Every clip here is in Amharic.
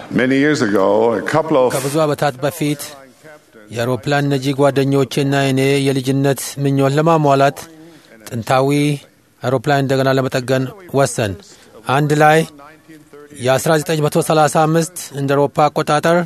Many years ago, a couple of ከብዙ ዓመታት በፊት የአውሮፕላን ነጂ ጓደኞቼና እኔ የልጅነት ምኞት ለማሟላት ጥንታዊ አውሮፕላን እንደገና ለመጠገን ወሰን። አንድ ላይ የ1935 እንደ አውሮፓ አቆጣጠር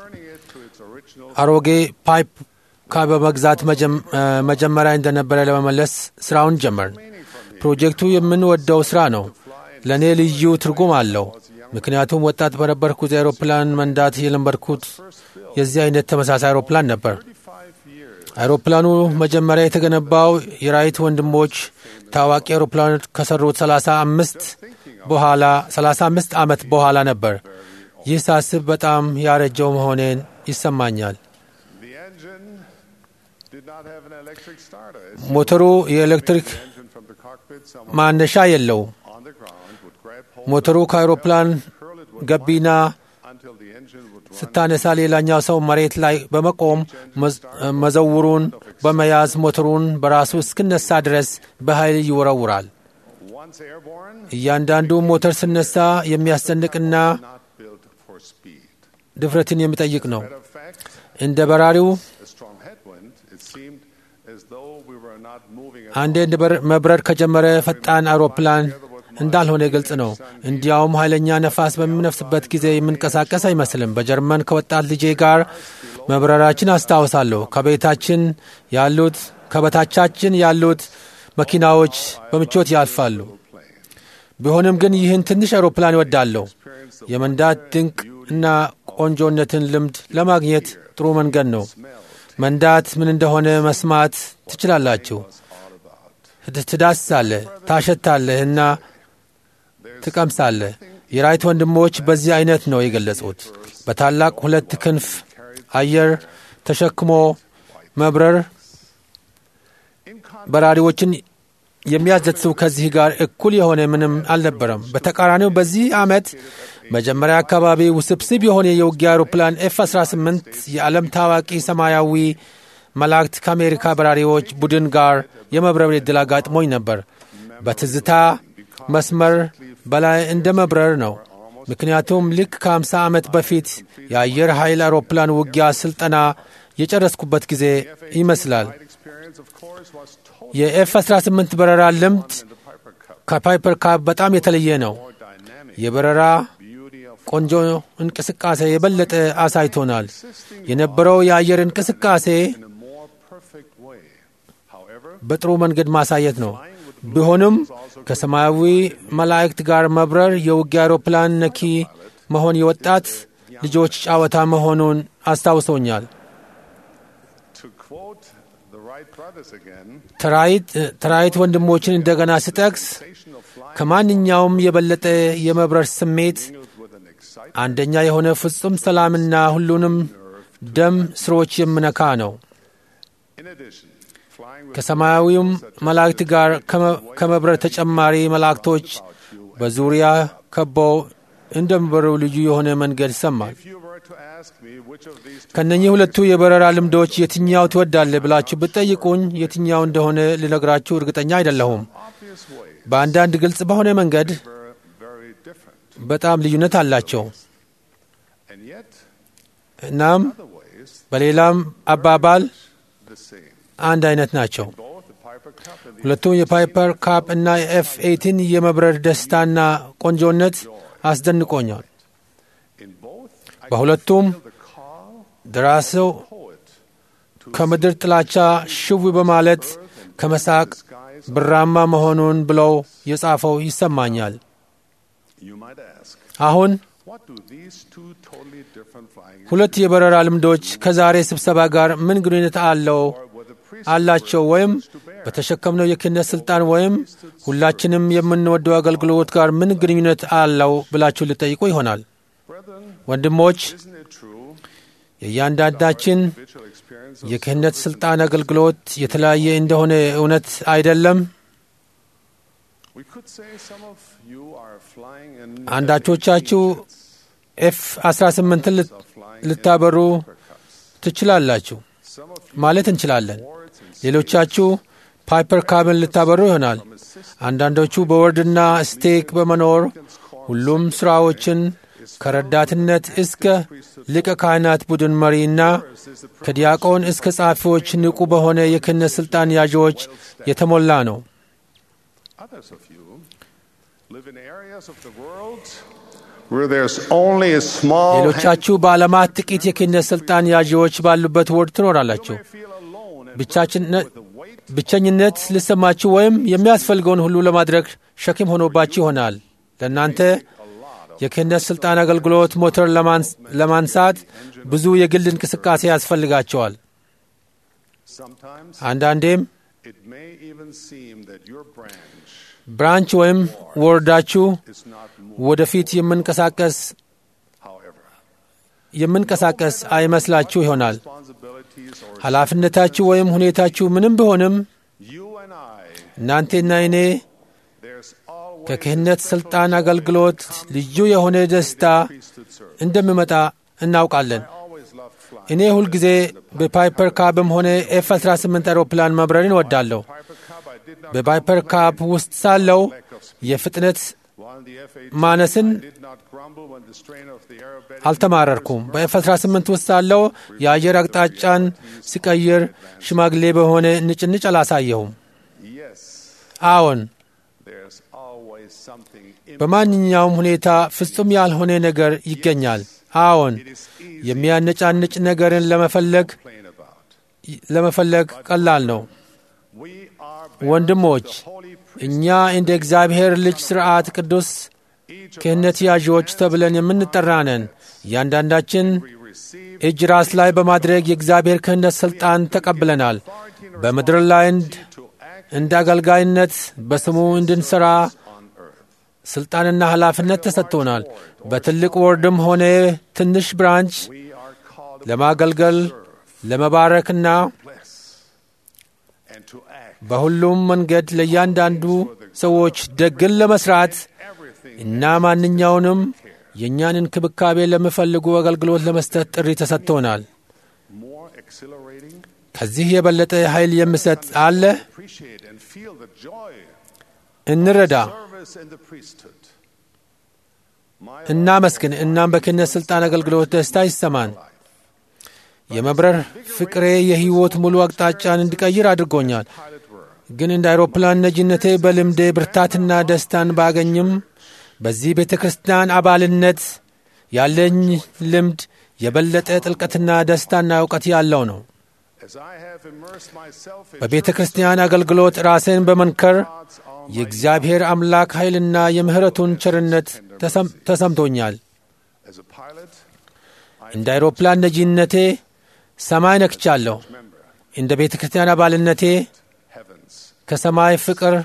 አሮጌ ፓይፕ ካ በመግዛት መጀመሪያ እንደነበረ ለመመለስ ስራውን ጀመርን። ፕሮጀክቱ የምንወደው ስራ ነው። ለእኔ ልዩ ትርጉም አለው። ምክንያቱም ወጣት በነበርኩ ጊዜ አውሮፕላን መንዳት የለመድኩት የዚህ አይነት ተመሳሳይ አውሮፕላን ነበር። አውሮፕላኑ መጀመሪያ የተገነባው የራይት ወንድሞች ታዋቂ አውሮፕላኖች ከሰሩት 35 በኋላ 35 ዓመት በኋላ ነበር። ይህ ሳስብ በጣም ያረጀው መሆኔን ይሰማኛል። the engine did not have an electric starter. ሞተሩ የኤሌክትሪክ engine from the cockpit, someone ማነሻ የለውም። on the ground would grab hold ሞተሩ ከአውሮፕላን curl it with ገቢና until the engine would run. ስታነሳ ሌላኛው ሰው መሬት ላይ በመቆም መዝ- መዘውሩን በመያዝ ሞተሩን በራሱ እስክነሳ ድረስ በኃይል ይወረውራል። Once airborne, እያንዳንዱ ሞተር ስነሳ የሚያስጨንቅና not built for speed. ድፍረትን የሚጠይቅ ነው። Matter of fact, እንደ በራሪው a strong headwind, it seemed as though we were not moving at አንዴ እንደ መብረር ከጀመረ ፈጣን አውሮፕላን እንዳልሆነ ግልጽ ነው። እንዲያውም ኃይለኛ ነፋስ በሚነፍስበት ጊዜ የምንቀሳቀስ አይመስልም። በጀርመን ከወጣት ልጄ ጋር መብረራችን አስታውሳለሁ። ከቤታችን ያሉት ከበታቻችን ያሉት መኪናዎች በምቾት ያልፋሉ። ቢሆንም ግን ይህን ትንሽ አውሮፕላን ይወዳለሁ። የመንዳት ድንቅ እና ቆንጆነትን ልምድ ለማግኘት ጥሩ መንገድ ነው። መንዳት ምን እንደሆነ መስማት ትችላላችሁ። ትዳስሳለህ፣ ታሸታለህ እና ትቀምሳለህ። የራይት ወንድሞች በዚህ አይነት ነው የገለጹት። በታላቅ ሁለት ክንፍ አየር ተሸክሞ መብረር በራሪዎችን የሚያዘትሱ ከዚህ ጋር እኩል የሆነ ምንም አልነበረም። በተቃራኒው በዚህ ዓመት መጀመሪያ አካባቢ ውስብስብ የሆነ የውጊያ አውሮፕላን ኤፍ 18 የዓለም ታዋቂ ሰማያዊ መላእክት ከአሜሪካ በራሪዎች ቡድን ጋር የመብረር ዕድል አጋጥሞኝ ነበር። በትዝታ መስመር በላይ እንደ መብረር ነው። ምክንያቱም ልክ ከ50 ዓመት በፊት የአየር ኃይል አውሮፕላን ውጊያ ስልጠና የጨረስኩበት ጊዜ ይመስላል። experience, of course, was totally የኤፍ 18 በረራ ልምድ the Piper Cup. ከፓይፐር ካፕ በጣም የተለየ ነው። More dynamic የበረራ beauty of ቆንጆ እንቅስቃሴ የበለጠ አሳይቶናል። የነበረው የአየር እንቅስቃሴ in a more perfect way. However, በጥሩ መንገድ ማሳየት ነው። ቢሆንም ከሰማያዊ መላእክት ጋር መብረር የውጊያ አውሮፕላን ነኪ መሆን የወጣት ልጆች ጨዋታ መሆኑን አስታውሶኛል። to quote the Wright brothers again, ተራይት ተራይት ወንድሞችን እንደገና ስጠቅስ station of flying ከማንኛውም የበለጠ የመብረር ስሜት with an excitement አንደኛ የሆነ ፍጹም ሰላምና ሁሉንም ደም ስሮች የምነካ ነው። in addition, flying with ከሰማያዊውም መላእክት ጋር ከመ- ከመብረር ተጨማሪ መላእክቶች በዙሪያ ከበው እንደሚበሩ ልዩ የሆነ መንገድ ይሰማል። if you were to ask me which of these two ከነኚህ ሁለቱ የበረራ ልምዶች የትኛው ትወዳለህ ብላችሁ ብትጠይቁኝ የትኛው እንደሆነ ልነግራችሁ እርግጠኛ አይደለሁም። obvious way በአንዳንድ ግልጽ በሆነ መንገድ were very different, በጣም ልዩነት አላቸው። and yet እናም other ways በሌላም አባባል the same. አንድ አይነት ናቸው። Both the Piper Cup and the ሁለቱም የፓይፐር ካፕ እና የኤፍ ኤይቲን የመብረር ደስታና ቆንጆነት አስደንቆኛል። in both, I በሁለቱም feel the call ደራሲው poet ከምድር ጥላቻ ሽው በማለት ከመሳቅ ብራማ መሆኑን ብለው የጻፈው ይሰማኛል። You might ask, አሁን what do these two totally different flying ሁለት የበረራ ልምዶች ከዛሬ ስብሰባ ጋር ምን ግንኙነት አለው were the priests አላቸው ወይም በተሸከምነው የክህነት ስልጣን ወይም ሁላችንም የምንወደው አገልግሎት ጋር ምን ግንኙነት አለው ብላችሁ ልጠይቁ ይሆናል። brethren? ወንድሞች Isn't it true? የእያንዳንዳችን Individual experience of የክህነት ስልጣን አገልግሎት የተለያየ እንደሆነ እውነት አይደለም? We could say some of you are flying in አንዳቾቻችሁ ኤፍ 18ን ልት- of flying ልታበሩ Piper Cups. ትችላላችሁ Some of you ማለት እንችላለን። boards and ሌሎቻችሁ ፓይፐር ካብን ልታበሩ ይሆናል። አንዳንዶቹ በወርድና ስቴክ በመኖር ሁሉም ስራዎችን ከረዳትነት እስከ ሊቀ ካህናት ቡድን መሪና ከዲያቆን እስከ ጸሐፊዎች ንቁ በሆነ የክህነት ሥልጣን ያዢዎች የተሞላ ነው። Others of you live in areas of the world where there's only a small ሌሎቻችሁ በዓለማት ጥቂት የክህነት ሥልጣን ያዢዎች ባሉበት ወርድ ትኖራላችሁ። hand feel alone and ብቻችነት with the weight ብቸኝነት ሊሰማችሁ ወይም የሚያስፈልገውን ሁሉ ለማድረግ ሸክም ሆኖባችሁ ይሆናል። ለእናንተ የክህነት ሥልጣን አገልግሎት ሞተር ለማንስ- ለማንሳት ብዙ የግል እንቅስቃሴ ያስፈልጋቸዋል። sometimes አንዳንዴም it may even seem that your branch ብራንች ወይም ወርዳችሁ is not moved. ወደፊት የምንቀሳቀስ However, የምንቀሳቀስ አይመስላችሁ ይሆናል። responsibilities or ኃላፊነታችሁ ወይም ሁኔታችሁ ምንም ቢሆንም you and I, እናንቴና እኔ there's always ከክህነት ሥልጣን አገልግሎት ልዩ የሆነ ደስታ priesthood service. እንደሚመጣ እናውቃለን። I always loved flying. እኔ ሁልጊዜ በፓይፐር ካብም ሆነ ኤፍ 18 አውሮፕላን መብረርን እወዳለሁ። Piper Cub, I did not በፓይፐር ካብ ውስጥ ሳለው የፍጥነት while the F-18 ማነስን did not grumble when the strain of the aerobatic አልተማረርኩም። በኤፍ 18 ውስጥ ሳለው የአየር አቅጣጫን ሲቀይር ሽማግሌ በሆነ ንጭንጭ አላሳየሁም። Yes, አዎን፣ there's always something in በማንኛውም ሁኔታ ፍጹም ያልሆነ ነገር ይገኛል። አዎን፣ it is easy የሚያነጫንጭ ነገርን ለመፈለግ to complain about. ለመፈለግ ቀላል ነው። We are ወንድሞች the holy priest. እኛ እንደ እግዚአብሔር ልጅ ሥርዓት ቅዱስ Each of ክህነት ያዢዎች ተብለን የምንጠራ ነን። እያንዳንዳችን we receive እጅ ራስ ላይ በማድረግ የእግዚአብሔር ክህነት ሥልጣን ተቀብለናል። በምድር ላይ እንድ- to act እንደ አገልጋይነት በስሙ እንድንሠራ on earth. ሥልጣንና ኃላፊነት ተሰጥቶናል። በትልቅ ወርድም ሆነ ትንሽ ብራንች We are called ለማገልገል ለመባረክና bless and to act በሁሉም መንገድ ለእያንዳንዱ ሰዎች ደግን ለመስራት everything እና ማንኛውንም የእኛን እንክብካቤ ለሚፈልጉ አገልግሎት ለመስጠት ጥሪ ተሰጥቶናል። more exhilarating. ከዚህ የበለጠ ኃይል የሚሰጥ አለ? Appreciate and feel the joy እንረዳ፣ service in the priesthood. My እናመስግን። እናም በክህነት ሥልጣን አገልግሎት ደስታ ይሰማን። የመብረር ፍቅሬ የሕይወት ሙሉ አቅጣጫን እንዲቀይር አድርጎኛል። pilot were ግን እንደ አውሮፕላን ነጂነቴ በልምዴ ብርታትና ደስታን ባገኝም በዚህ ቤተ ክርስቲያን አባልነት ያለኝ ልምድ የበለጠ ጥልቀትና ደስታና እውቀት ያለው ነው። as I have immersed myself in በቤተ ክርስቲያን አገልግሎት ራሴን በመንከር God's all የእግዚአብሔር አምላክ ኃይልና የምሕረቱን ቸርነት ተሰም- ተሰምቶኛል። as a pilot, እንደ አውሮፕላን ነጂነቴ ሰማይ ነክቻለሁ። remember እንደ ቤተ ክርስቲያን አባልነቴ heavens. ከሰማይ ፍቅር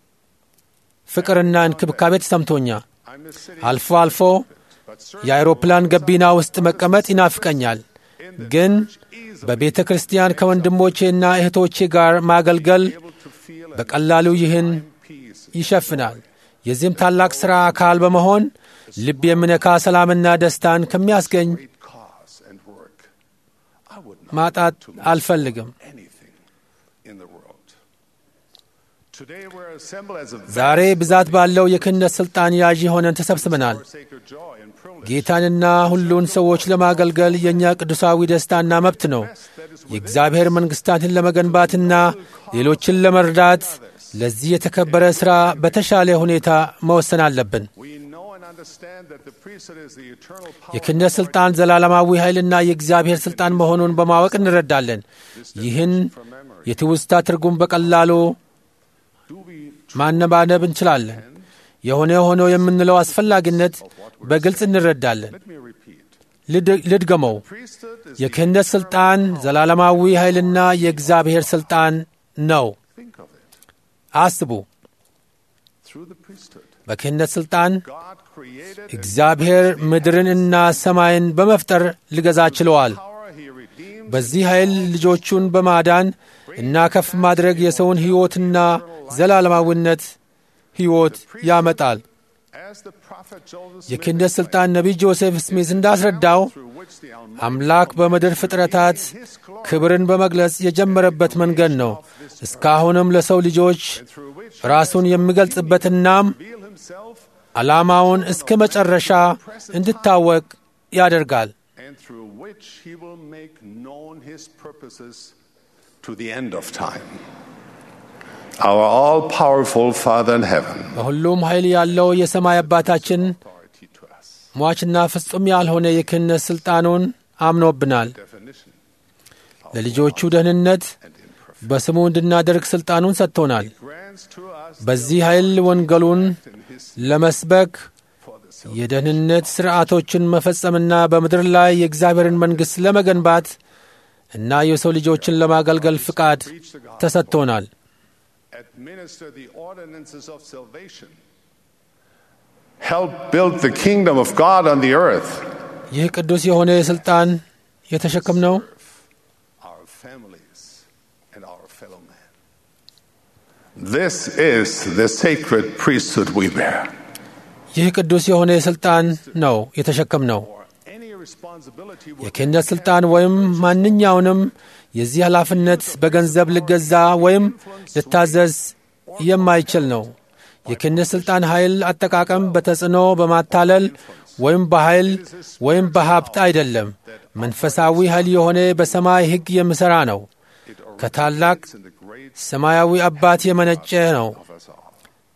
ፍቅርና እንክብካቤ ተሰምቶኛል። I miss city, አልፎ አልፎ but certainly የአውሮፕላን ገቢና ውስጥ መቀመጥ ይናፍቀኛል። ግን በቤተ ክርስቲያን ከወንድሞቼና እህቶቼ ጋር ማገልገል able to feel and በቀላሉ ይህን peace ይሸፍናል። የዚህም ታላቅ ሥራ አካል በመሆን ልብ የሚነካ ሰላምና ደስታን ከሚያስገኝ great cause and work. I would not ማጣት አልፈልግም። anything in the world. Today we're assembled as a ዛሬ ብዛት ባለው የክህነት ሥልጣን ያዢ ሆነን ተሰብስበናል። for sacred joy and privilege. ጌታንና ሁሉን ሰዎች ለማገልገል የእኛ ቅዱሳዊ ደስታና መብት ነው። የእግዚአብሔር መንግሥታትን ለመገንባትና ሌሎችን ለመርዳት ለዚህ የተከበረ ሥራ በተሻለ ሁኔታ መወሰን አለብን። We know and understand that the priesthood is the eternal power. የክህነት ሥልጣን ዘላለማዊ ኃይልና የእግዚአብሔር ሥልጣን መሆኑን በማወቅ እንረዳለን። ይህን የትውስታ ትርጉም በቀላሉ Do we ማነባነብ እንችላለን። የሆነ ሆኖ የምንለው አስፈላጊነት በግልጽ እንረዳለን። let me repeat. ልድ- ልድገመው። Priesthood is የክህነት ሥልጣን ዘላለማዊ ኃይልና የእግዚአብሔር ሥልጣን ነው። think of it. አስቡ። Through the priesthood, በክህነት ሥልጣን God created እግዚአብሔር ምድርንና ሰማይን በመፍጠር ሊገዛ ችለዋል። power. He redeemed በዚህ ኃይል ልጆቹን በማዳን እና ከፍ ማድረግ የሰውን ሕይወትና ዘላለማዊነት ሕይወት ያመጣል። as the prophet Joseph የክህነት ሥልጣን ነቢይ ጆሴፍ ስሚዝ እንዳስረዳው through which the Almighty አምላክ በምድር ፍጥረታት ክብርን በመግለጽ የጀመረበት መንገድ ነው። እስካሁንም ለሰው ልጆች through which ራሱን የሚገልጽበትናም reveal himself ዓላማውን እስከ መጨረሻ እንድታወቅ ያደርጋል። and through which he will make known his purposes to the end of time. Our all powerful Father in heaven, በሁሉም ኃይል ያለው የሰማይ አባታችን authority to us. ሟችና ፍጹም ያልሆነ የክህነት ሥልጣኑን አምኖብናል። Definition ለልጆቹ ደህንነት and imperfect. በስሙ እንድናደርግ ሥልጣኑን ሰጥቶናል። Grants to us በዚህ ኃይል ወንጌሉን in his ለመስበክ for the self የደህንነት ሥርዓቶችን መፈጸምና በምድር ላይ የእግዚአብሔርን መንግሥት ለመገንባት እና የሰው ልጆችን ለማገልገል ፍቃድ preach the gospel, ተሰጥቶናል። administer the ordinances of salvation, help build the kingdom of God on the earth, ይህ ቅዱስ የሆነ ሥልጣን የተሸከምነው our families, and our fellow men. This is the sacred priesthood we bear. ይህ ቅዱስ የሆነ ሥልጣን ነው የተሸከምነው። Or any responsibility will የክህነት ሥልጣን ወይም ማንኛውንም የዚህ ኃላፊነት በገንዘብ ልገዛ ወይም ልታዘዝ የማይችል ነው። የክህነት ሥልጣን ኃይል አጠቃቀም በተጽዕኖ በማታለል ወይም በኃይል ወይም በሀብት አይደለም። መንፈሳዊ ኃይል የሆነ በሰማይ ሕግ የሚሠራ ነው። it ከታላቅ originates in the great ሰማያዊ አባት የመነጨ ነው of us all.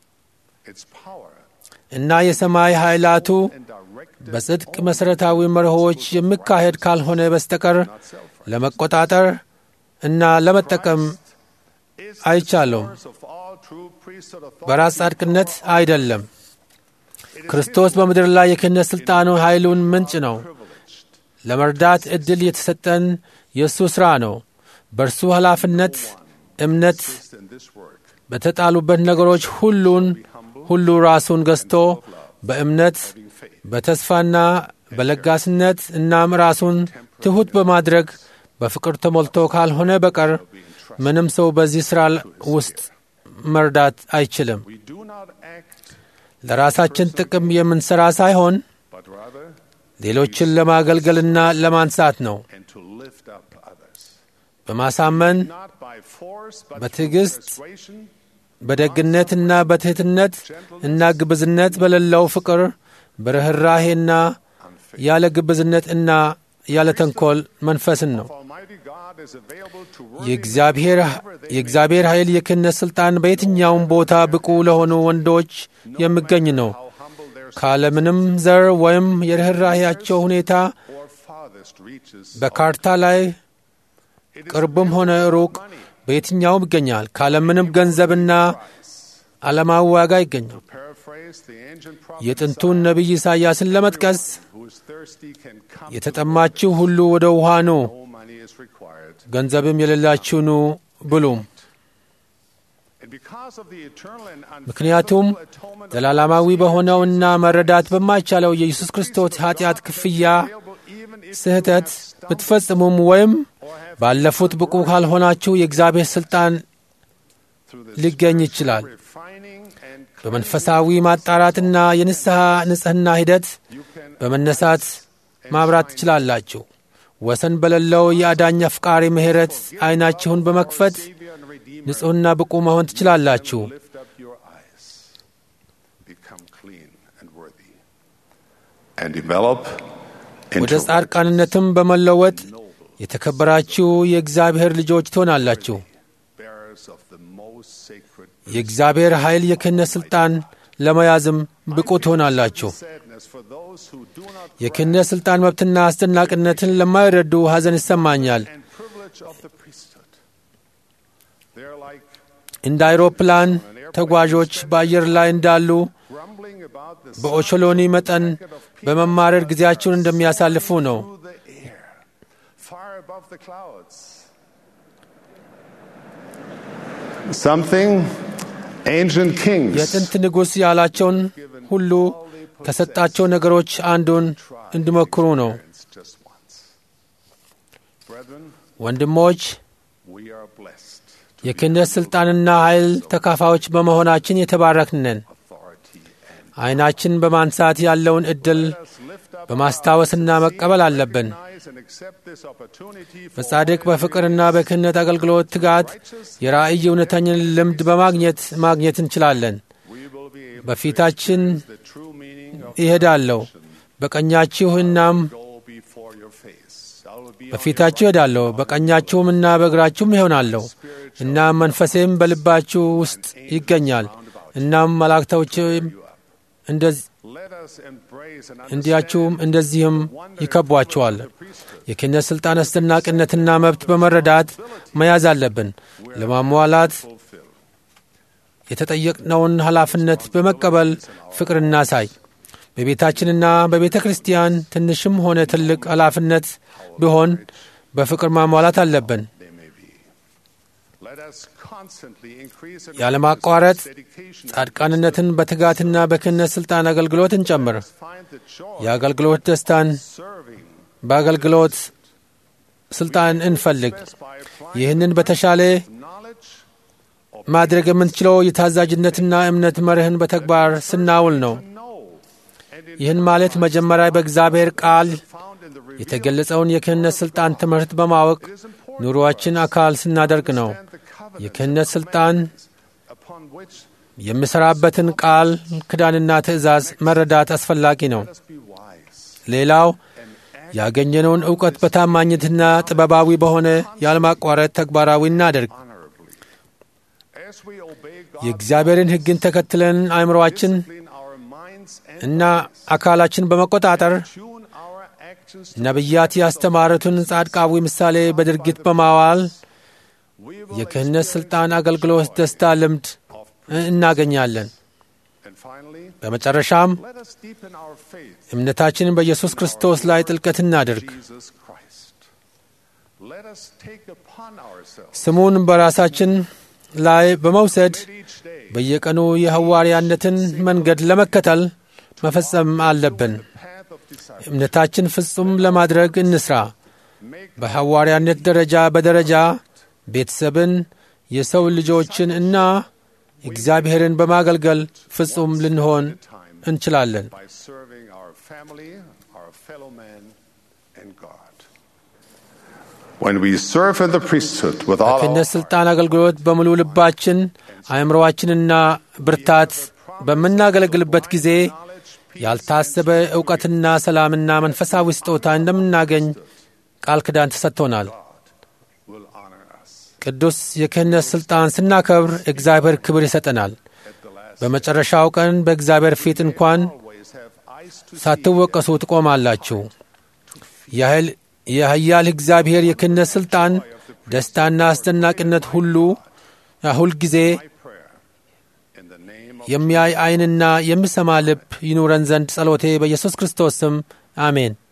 Its power እና የሰማይ ኃይላቱ and directed በጽድቅ መሠረታዊ መርሆዎች የሚካሄድ ካልሆነ በስተቀር not self ለመቆጣጠር እና ለመጠቀም is the አይቻለውም። source of all true priesthood በራስ authority. ጻድቅነት አይደለም። It is ክርስቶስ በምድር ላይ የክህነት ሥልጣኑ ኃይሉን ምንጭ ነው። privileged ለመርዳት ዕድል የተሰጠን የእሱ ሥራ ነው። በእርሱ ኃላፊነት እምነት priest in this work. በተጣሉበት ነገሮች ሁሉን ሁሉ ራሱን ገዝቶ በእምነት Having faith. በተስፋና በለጋስነት እናም ራሱን ትሑት በማድረግ በፍቅር ተሞልቶ ካልሆነ በቀር ምንም ሰው በዚህ ሥራ ውስጥ መርዳት አይችልም። We do not act, ለራሳችን ጥቅም የምንሠራ ሳይሆን but rather ሌሎችን ለማገልገልና ለማንሳት ነው። and to lift up others. በማሳመን Not by force, but through በትዕግስት persuasion, በደግነትና በትሕትነት እና ግብዝነት በሌለው ፍቅር በርኅራሄና ያለ ግብዝነት እና ያለ ተንኰል መንፈስን ነው። Almighty God is available to work የእግዚአብሔር የእግዚአብሔር ኃይል የክህነት ሥልጣን በየትኛውም ቦታ ብቁ ለሆኑ ወንዶች የሚገኝ ነው። how humble their ካለምንም ዘር ወይም የርኅራሄያቸው ሁኔታ or farthest reaches. በካርታ ላይ It is ቅርብም ሆነ ሩቅ በየትኛውም ይገኛል። ካለምንም ገንዘብና ዓለማዊ ዋጋ ይገኛል። paraphrase the ancient prophet የጥንቱን ነቢይ ኢሳይያስን ለመጥቀስ who is thirsty can come. የተጠማችሁ ሁሉ ወደ ውሃ ኑ፣ No money is required. ገንዘብም የሌላችሁ ኑ ብሉም። And because of the eternal and ምክንያቱም unfathomable atonement of ዘላለማዊ በሆነውና መረዳት በማይቻለው የኢየሱስ ክርስቶስ ኃጢአት ክፍያ available even if ስህተት ብትፈጽሙም ወይም ባለፉት ብቁ ካልሆናችሁ የእግዚአብሔር ሥልጣን through the ሊገኝ ይችላል። refining and በመንፈሳዊ ማጣራትና የንስሐ ንጽሕና ሂደት you can በመነሳት ማብራት ትችላላችሁ። ወሰን በሌለው የአዳኝ አፍቃሪ ምሕረት ዐይናችሁን በመክፈት Savior and Redeemer ንጹሕና ብቁ መሆን ትችላላችሁ። lift up your eyes, become clean and worthy, and develop ወደ into ጻድቃንነትም በመለወጥ የተከበራችሁ የእግዚአብሔር ልጆች ትሆናላችሁ። bearers of the most sacred የእግዚአብሔር ኃይል የክህነት ሥልጣን ለመያዝም ብቁ ትሆናላችሁ። sadness for those who do not የክህነት ሥልጣን መብትና አስደናቂነትን ለማይረዱ ሐዘን ይሰማኛል። and privilege of the priesthood. They're like እንደ አይሮፕላን ተጓዦች በአየር ላይ እንዳሉ grumbling about the በኦቾሎኒ መጠን በመማረር ጊዜያቸውን እንደሚያሳልፉ ነው። through the air, far above the clouds. Something ancient kings የጥንት ንጉሥ ያላቸውን ሁሉ ከሰጣቸው ነገሮች አንዱን እንዲሞክሩ ነው። experienced just once. Brethren, ወንድሞች we are blessed የክህነት ሥልጣንና ኃይል ተካፋዮች በመሆናችን የተባረክን ነን። authority and ዐይናችን በማንሳት ያለውን ዕድል let us lift up በማስታወስና መቀበል አለብን። recognize and accept this opportunity for በጻድቅ በፍቅርና በክህነት አገልግሎት ትጋት የራእይ እውነተኝን ልምድ በማግኘት ማግኘት እንችላለን። we will be able በፊታችን to the true meaning of ይሄዳለሁ በቀኛችሁ እናም go before your face. I will be on your በፊታችሁ እሄዳለሁ በቀኛችሁም እና በእግራችሁም ይሆናለሁ እናም መንፈሴም በልባችሁ ውስጥ ይገኛል እናም መላእክቶችም እንደዚህ Let us embrace and እንዲያችሁም እንደዚህም ይከቧችኋል። የክህነት ሥልጣን አስደናቂነትና መብት በመረዳት መያዝ አለብን። ለማሟላት fulfill. የተጠየቅነውን ኃላፊነት በመቀበል ፍቅር እናሳይ። በቤታችንና በቤተ ክርስቲያን ትንሽም ሆነ ትልቅ ኃላፊነት ቢሆን በፍቅር ማሟላት አለብን። They may be. Let us constantly increase and ያለማቋረጥ dedication. ጻድቃንነትን በትጋትና በክህነት ሥልጣን አገልግሎት እንጨምር። Find the joy የአገልግሎት ደስታን serving በአገልግሎት ሥልጣን እንፈልግ። best by applying ይህንን በተሻለ knowledge of ማድረግ የምንችለው የታዛዥነትና እምነት መርህን በተግባር ስናውል ነው። know and in ይህን ማለት መጀመሪያ በእግዚአብሔር ቃል found in the revealed የተገለጸውን የክህነት ሥልጣን ትምህርት በማወቅ ኑሮአችን አካል ስናደርግ ነው። and the covenant የክህነት ሥልጣን upon which የምሠራበትን ቃል ክዳንና ትእዛዝ መረዳት አስፈላጊ ነው። let us be wise ሌላው and act ያገኘነውን ዕውቀት በታማኝነትና ጥበባዊ በሆነ ያለማቋረጥ ተግባራዊ እናደርግ። honorably. As we obey God, የእግዚአብሔርን ሕግን ተከትለን አእምሮአችን discipline our minds and እና አካላችን በመቆጣጠር tune our actions to ነቢያት ያስተማሩትን ጻድቃዊ ምሳሌ በድርጊት በማዋል we will የክህነት experience ሥልጣን አገልግሎት ደስታ ልምድ of እናገኛለን። and finally በመጨረሻም let us deepen our faith እምነታችንን በኢየሱስ ክርስቶስ ላይ ጥልቀት እናድርግ። Jesus Christ. Let us take upon ourselves ስሙን በራሳችን ላይ በመውሰድ each day በየቀኑ የሐዋርያነትን መንገድ ለመከተል መፈጸም አለብን። path of discipleship. እምነታችን ፍጹም ለማድረግ እንስራ። Make በሐዋርያነት ደረጃ በደረጃ ቤተሰብን፣ የሰው ልጆችን እና እግዚአብሔርን በማገልገል ፍጹም ልንሆን time እንችላለን። by serving our family, our fellow man, and God. When we serve in the priesthood with all our ክህነት ሥልጣን አገልግሎት በሙሉ ልባችን አእምሮአችንና ብርታት በምናገለግልበት ጊዜ ያልታሰበ ዕውቀትና ሰላምና መንፈሳዊ ስጦታ እንደምናገኝ ቃል ኪዳን ተሰጥቶናል። will honor us. ቅዱስ የክህነት ሥልጣን ስናከብር እግዚአብሔር ክብር ይሰጠናል። At the last በመጨረሻው ቀን በእግዚአብሔር ፊት እንኳን always have eyes to see ሳትወቀሱ ትቆማላችሁ። ያህል የኃያል እግዚአብሔር የክህነት ሥልጣን ደስታና አስደናቂነት ሁሉ ሁልጊዜ my prayer. In the name of የሚያይ ዓይንና የሚሰማ ልብ ይኑረን ዘንድ ጸሎቴ በኢየሱስ ክርስቶስ ስም አሜን።